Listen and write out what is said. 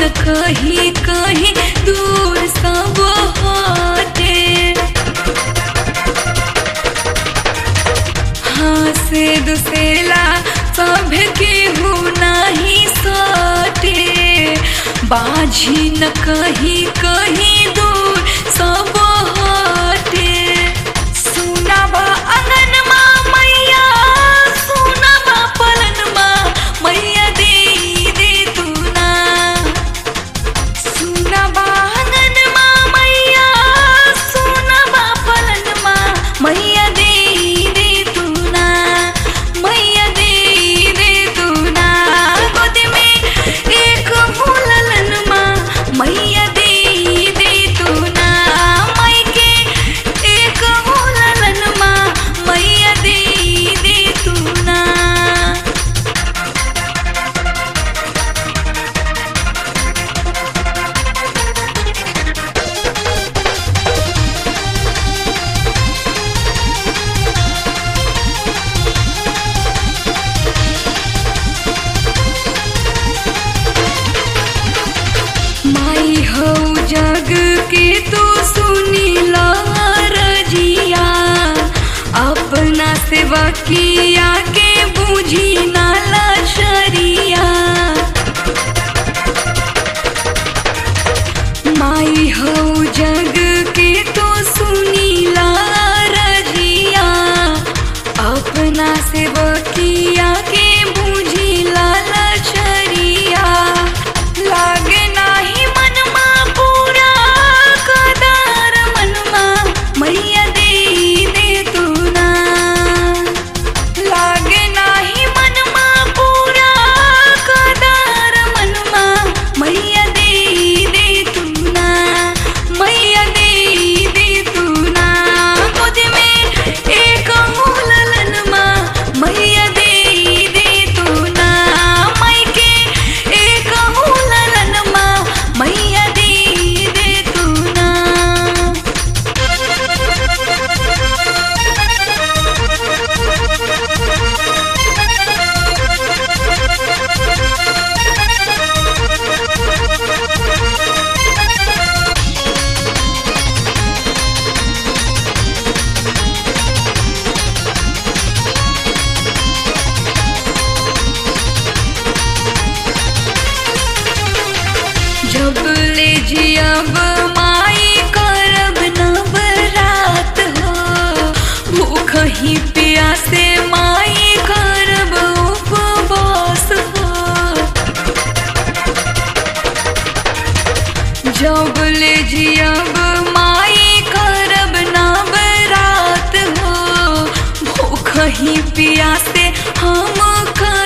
न कहीं कहीं दूर सब होते हाँ से दुसेला सब केहू नहीं सटे बाझी न कहीं कहीं दूर सब हटे सुनाबा अंगनमा मैया सुनाबा पलनमा मैया दे दे तू ना सुनाबा अंगनमा मैया सुनाबा पलनमा मैया दे दे तू ना मैया दे दे तू ना गोद में एक मुललनमा मैया दे दे तू ना मई के एक मुललनमा मैया दे दे तू ना माई हो जग के तू सुनी रजिया अपना सेवकिया के बूझी नाला शरिया माई हो जग के तू सुनी रजिया अपना सेवकिया के बूझी लाला शरिया लागे नाही मनमा पूरा कदार मनमा मैया दे दे तू ना लागे नाही मनमा पूरा कदार मनमा मैया दे दे तू ना मैया दे दे तू ना गोद में एक मुललनमा मैया दे दे तू ना मई के एक मुललनमा मैया दे दे तू ना जब ले जियब माई करब नवरात हो भूख ही प्यासे माई करब उपवास हो जब ले जियब माई करब नवरात हो भूख ही प्यासे हम कर